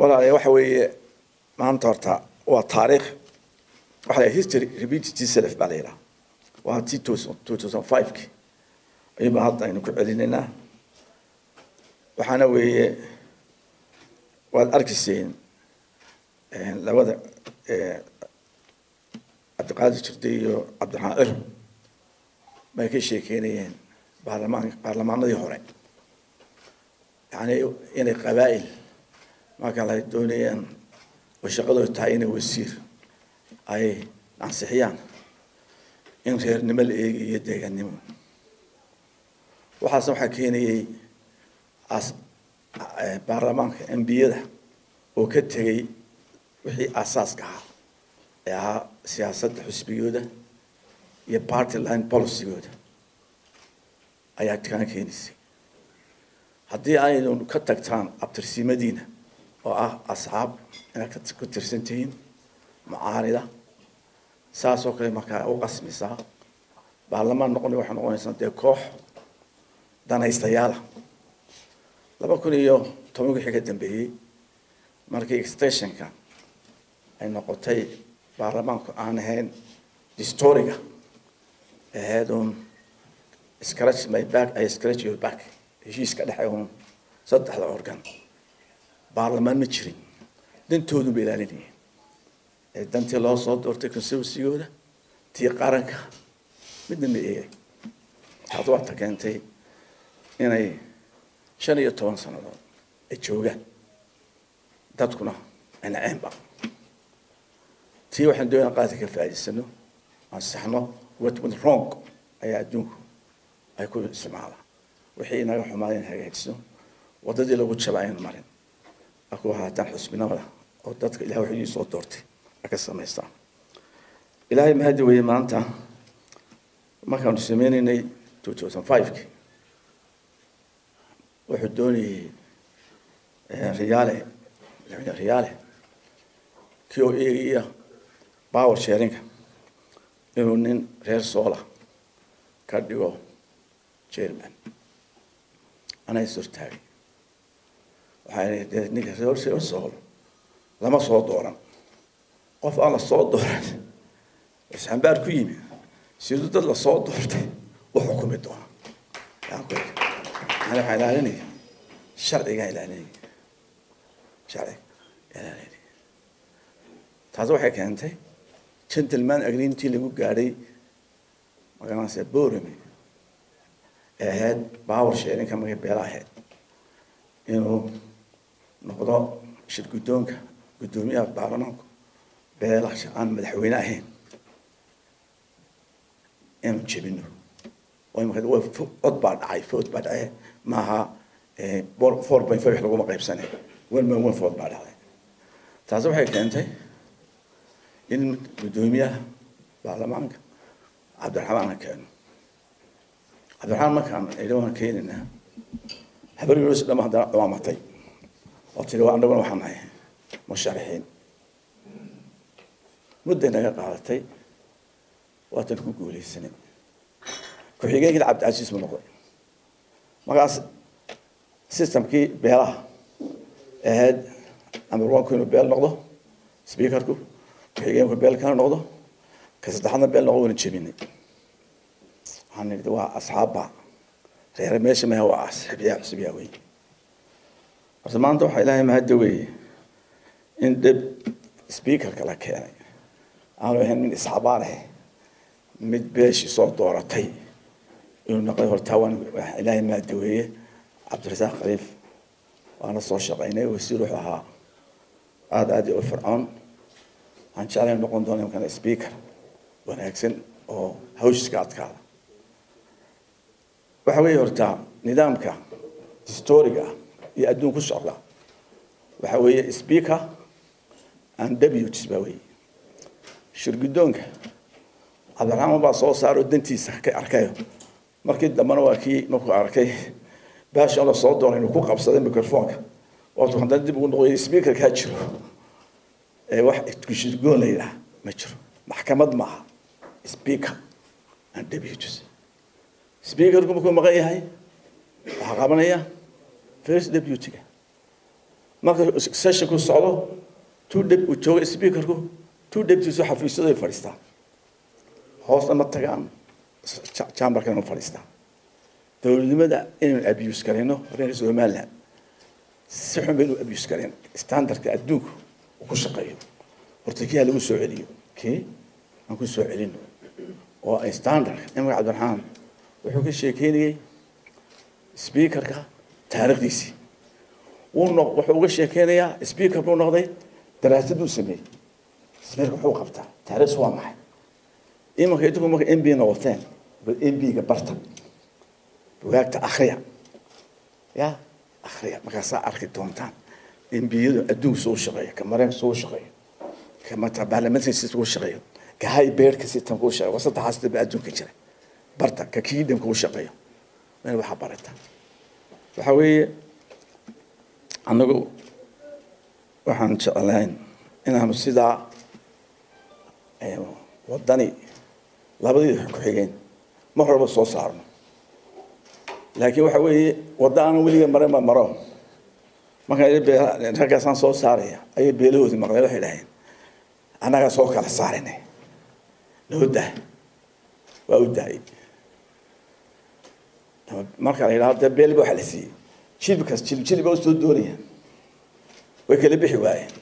walaalayaal waxa weeye maanta horta waa taariikh waxa la history repeats itself baa la yidhaha waa tii two thousand five-ki ayuunbaa hadda aynu ku celinaynaa waxaana weeye waad arkayseen labada cabdiqaadir jirde iyo cabdiraxmaan cir bay ka sheekeynayeen baarlamaan baarlamaanadii hore yani inay qabaa'il marka la doonayaan oo shaqadooda tahay inay wasiir ay ansixiyaan in reernimo la eegi iyo deegaannimo waxaasna waxaa keenayay as baarlamaanka embiyada oo ka tegay wixii asaaska ahaa ee ahaa siyaasadda xusbigooda iyo party line policygooda ayaa kaan keenaysay haddii aynu ka tagtaan abtirsimadiina oo ah asxaab inaad ku tirsan tihiin mucaarida saas oo kale markaa u qasmisaa baarlamaan noqon waxay noqonaysaa dee koox danaystayaala laba kun iyo toban wixii ka dambeeyey markii extensionka ay noqotay baarlamaanku aan ahayn distoriga ahayd uun scratch my back ay scratch your back heshiiska dhexe uun saddexda organ baarlamaan ma jirin dantoodu ba ilaalinayeen ee dantii loo soo doortay conservancygooda tii qaranka midna ma eegay taas waata keentay inay shan iyo toban sannadood ay joogaan dadkuna anaceenba tii waxaan doonaa qaadka ka faa'idaysano ansaxno what went wrong ayaa adduunku ay ku isticmaalaan wixii inaga xumaaday in hagaajisno waddadii lagu jaba aynu marin aku ahaataan xusbinimada oo dadka ilahay waxuu soo doortay ay ka samaystaan ilaahay mahadi weye maanta markaanu sameynaynay two thousand five-ki wuxuu doonayay riyaale madaxweyne riyaale kii oo eegaya power sharinga inuu nin reer soola ka dhigo chairman anaa is hortaagay waxaa dee ninka reer reer sool lama soo dooran qof aan la soo dooran isxambaar ku yimi siduu dad la soo doortay u xukumi doona yaan ku yidhi ani waxaa ilaalinaya sharcigaa ilaalinaya sharciga ilaalinaya taasi waxay keentay gentleman agreementii lagu gaadhay magaranaysa borame ee ahayd power sharinka markay beela ahayd inuu noqdo shir guddoonka guddoomiyaha baarlamaanku beela aan madaxweyne ahayn inuu jebino cod baa dhacay food baa dhacay maaha four point five laguma qaybsanay one point one four baa dhacday taasi waxay keentay in guddoomiyaha baarlamaanka cabdiraxmaan aan keeno cabdiraxmaan markaan idhi waan keenaynaa habar yunus dhama haddana dhawaamatay oo tiri waa annaguna waxaan nahay musharaxiin mudday naga qaadatay waatan ku guuleysanay ku-xigeenkii cabdicasiis mu noqday markaas systemkii beelaha ahayd amarwanku inuu beel noqdo speakerku ku-xigeenku beel kana noqdo ka saddexaadna beel noqdo wayna jebinay waxaan nidhi waa asxaabba reere meesha maha waa asxibyaa xusbiyaa wey horta maanta waxaa ilaahay mahadda weeye in dhib speakerka la keenay aanu ahayn min isxaabaan ah mid beeshii soo dooratay inuu noqday hortaa waan ilaahay mahadda weeye cabdirasaaq khaliif waana soo shaqaynay wasiir wuxuu ahaa aada aad u fircoon waxaan jeclay noqon doona imkana speaker wanaagsan oo hawshiska adkaada waxa weeye horta nidaamka historiga iyo adduun ku socda waxa weeye speaker and deputies baa weeye shirguddoonka cabdiraxmaan baa soo saaro dantiisa ka arkayo markii dambena waa kii markuu arkay baashan la soo doonay inuu ku qabsaday microfonka waatu haddana dib ugu noqoy speakerkaa jiro ee wax shirgoon la yidhaha ma jiro maxkamad maaha speaker and deputies speakerku markuu maqan yahay waxaa qabanaya first deputyga marka sessionku socdo two deb uu joogo speakerku two debtiisu xafiisyaday fadhiistaan hoosna ma tagaan chamberkana ma fadhiistaan dowladnimada inaynu abuse garayno reer somaliland si xun baynu abuse garayn standardka adduunku uu ku shaqeeyo horta kii ha lagu soo celiyo kii aan ku soo celino oo standard imar cabdiraxmaan wuxuu ka sheekeynayey speakerka taariikhdiisii wuu no wuxuu uga sheekeynayaa speaker buu noqday daraasad buu sameeyey speaker wuxuu qabtaa taariikhs waa maxay imanka idinku marka m b noqoteen bal m b-ga barta bugaagta akriya ya akriya markaasaa arki doontaan m b-yadu adduunka soo shaqeeya ka mareenka soo shaqeeyo ka mata baarlamaanka soo shaqeeyo ka hay beerka sitan kuu shaqeeyo waa saddexaas daba adduunka jira barta ka kiidam kuu shaqeeyo meel waxaa barata waxa weeye anagu waxaan jeclayn inaanu sidaa wadani labadii ku-xigeen mar horeba soo saarno laakiin waxa weeye wadda aanan weliga marin ma maro markaan raggaasaan soo saaraya ayay beelahoodii maqleen waxay dhaheen annagaa soo kala saarinay noo dah waa u daayay marka la yidhahdo dee beelba waxa la siiyey jilbkaas jilb jilba usoo doonayaan way kala bixi waayeen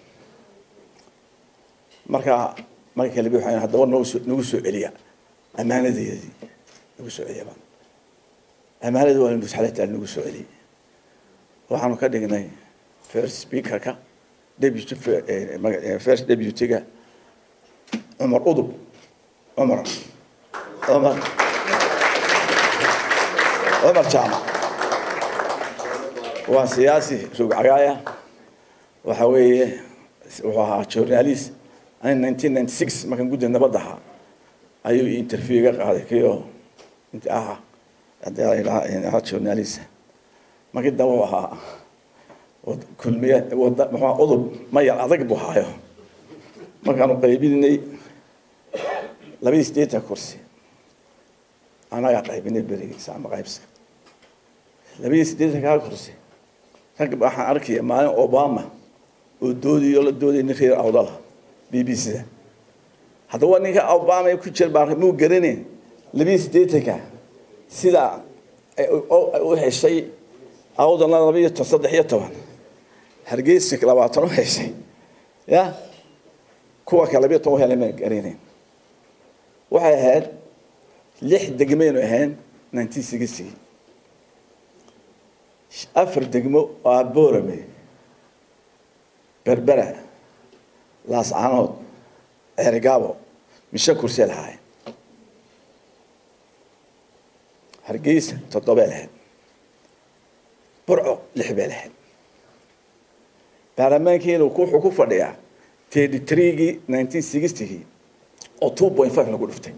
marka markay kala bixi waayeen haddaba nagu soo nagu soo celiya ammaanadeedii nagu soo celiya baan ammaanada waa nusalata nagu soo celiyey waxaanu ka dhignay first speakerka deputy first deputyga cumar udub cumar cumar cumar jaamac waa siyaasi suug cagaaya waxa weeye wuxuu ahaa journalist ani nineteen ninety six markaan gudda nabadda ahaa ayuu interview iga qaaday kio inta aha hadii journalist markii daba u ahaa kulmiye wada muxua udub mayar adag buu haayo markaanu qaybinay labadii sideetan kursi anagaa qaybinay berigiisa ama qaybska labadii sideetan kaa kursi rag waxaan arkaya maalin obama oo doodiyo la doodaya nin reer awdala b b c da haddaba ninka obama ku jir baa muu garaneyn labadii sideetanka sida u heshay awdalna laba iyo toban saddex iyo toban hargeysa labaatan u heshay ya kuwa kale labiyo toban helay ma garaneyn waxay ahayd lix degmaynu ahayn nineteen sixty afar degmo oo aborame berbera laascanood ceerigaabo mishe kursee lahaayeen hargeysa toddobee lahayd burco lix bay lahayd baarlamaankiina wuxuu ku fadhiyaa thirty threegii nineteen sixtygii oo two point five lagu dhuftay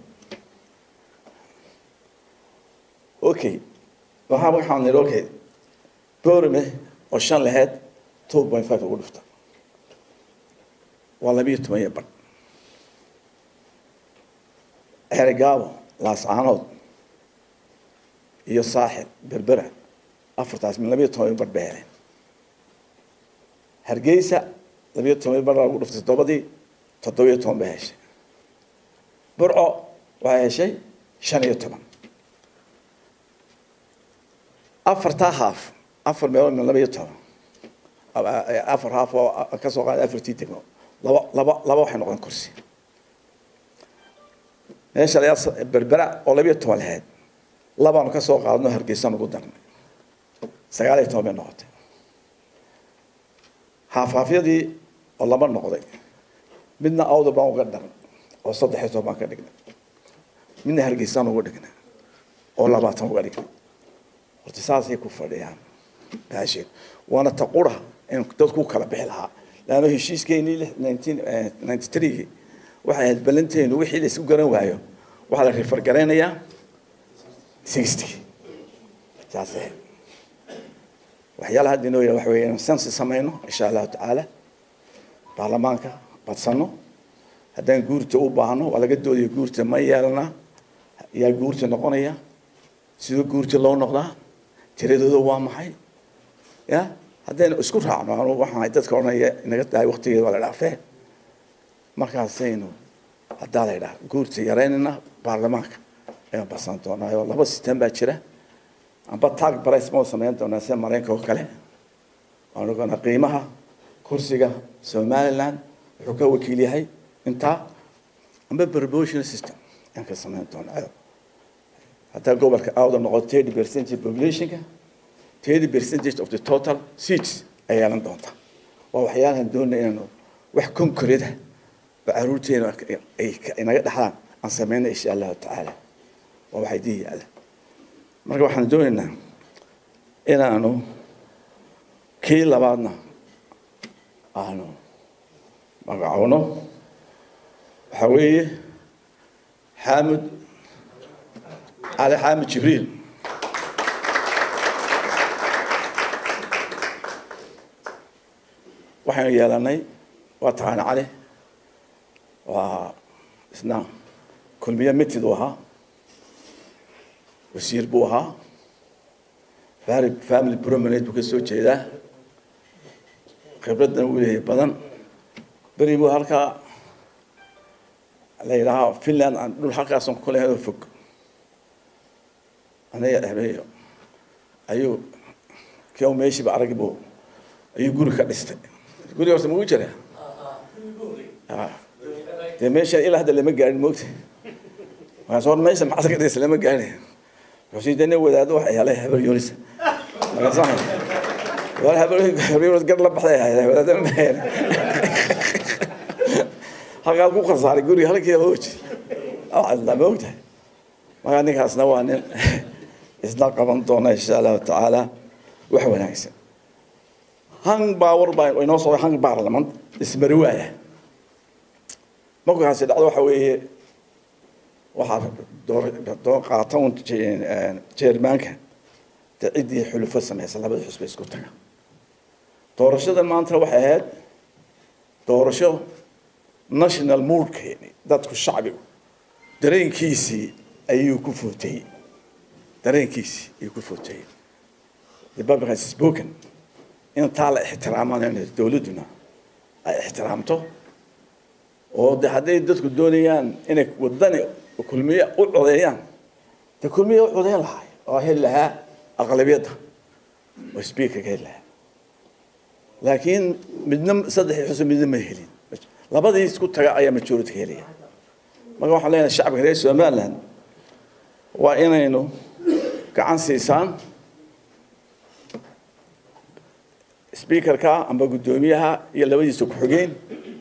okay waxaa waxaan nidhi okay borame oo shan lahayd two point five lagu dhufta waa labiyo toban iyo badh ceerigaabo laascaanood iyo saaxil berbera afartaas min labiyo toban iyo badh bay heleen hargeysa labiyo toban iyo badh lagu dhuftay toddobadii toddobiyo toban bay heshay burco waxay heshay shan iyo toban afartaa haaf afar meelood min laba iyo toban afar haaf oo kasoo qaada afartii degmo laba laba laba waxay noqon kursi meesha layaa berbera oo labiyo toban lahayd labaanu kasoo qaadno hargeysaan ugu darnay sagaal iyo toban bay noqotay haafhaafyadii oo laba noqday midna awda baan uga daran oo saddex iyo toban baan ka dhignay midna hargeysaan ugu dhignay oo labaatan uga dhignay horta saasay ku fadhiyaan baasheen waana taqura in dadku kala bixi lahaa laanno heshiiskeenii nineteen ninety threegii waxay ahayd ballanteenu wixii la isku garan waayo waxaa la rifar garaynayaa sixty saas ahayd waxyaalaha hadda inoo yaha waxa weeye sensi samayno insha allahu tacaala baarlamaanka badsano haddaan guurta u baahno waa laga doodaya guurta ma yeelana yaa guurta noqonaya sidoo guurta loo noqdaa tiradooda waa maxay ya haddaynu isku raacno anu waxaan dadka odhanaya inaga dahay waktigeeda waa la dhaafee markaasaynu haddaa la ydhaha guurta yaraynayna baarlamaanka ayaan barsan doonaa oo laba sistem baa jira amba tag brice mau samayn doonaa sida maraykanka oo kale waanu ogaanaa qiimaha kursiga somaliland wuxuu ka wakiil yahay intaa amba promotional system ayaan ka samayn doonaa haddaa gobolka awda noqo thirty percentage populationka thirty percentage of the total seats ay yeelan doontaa waa waxyaalahan doonay inaanu wax concrete ah oo caruurteena ay inaga dhexdaan aan samayna insha allahu tacaala waa waxay dii yaalla marka waxaan doonaynaa inaanu kii labaadna aanu magacowno waxaa weeye xaamud cali xaamud jibriil waxaynu yeelanay waa taqaana cali waa isna kulmiye mitid uu ahaa wasiir buu ahaa family promenade buu ka soo jeedaa khibraddan uu leeyahay badan beri buu halkaa la yidhaahaa finland aan dhul halkaasan ku lehay oo fog aniga dhexmeeyo ayuu kii meeshiiba arag buu ayuu guri ka dhistay guriga horta magu jira dee meesha ilaa hadda lama gaarin moogta markaas hor meesha maxaad ka dhisa lama gaarin markaasuu dee nin wadaado waxa helay habar yunis markaasaan wadaad habar habar yunis gar la baxday ahayd wadaada ma hayn halkaa ku khasaaray guriga halkii hooj la ma ogtahay markaa ninkaasna waa nin isna qaban doona insha allahu tacaala wax wanaagsan hang power baa inoo soo hang parliament ismari waaya markaasi dhacdo waxa weeye waxaa door qaata un jeermaanka de ciddii xulufo samaysa labada xusba isku taga doorashada maanta waxay ahayd doorasho national moodkeeni dadku shacbigu dareenkiisii ayuu ku footayey dareenkiisii ayuu ku footayey republican spoken in taa la ixtiraamaan dowladduna ay ixtiraamto oo de hadday dadku doonayaan inay wadani kulmiye u codeeyaan de kulmiye u codeyn lahay oo heli lahaa aqlabiyadda oo speakerka heli lahaa laakiin midna saddexii xusub midna ma helin labadii isku taga ayaa majority helaya marka waxaan leenahay shacabka reer somaliland waa inaynu gacan siisaan speakerka amba guddoomiyaha iyo labadiisa ku-xigeen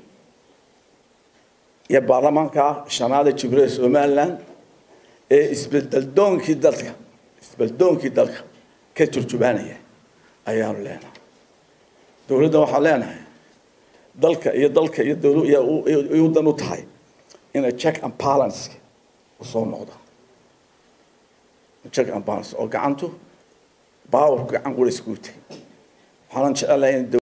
iyo baarlamaanka shanaada jibril somaliland ee isbedeldoonkii dalka isbedeldoonkii dalka ka turjubaanaya ayaanu leenahay dowladda waxaan leenahay dalka iyo dalka iyo dowla iyo dan u tahay inay check and balance usoo noqdo check and balance oo gacantu powerku gacan qura iskuutay waxaanan jecelahay in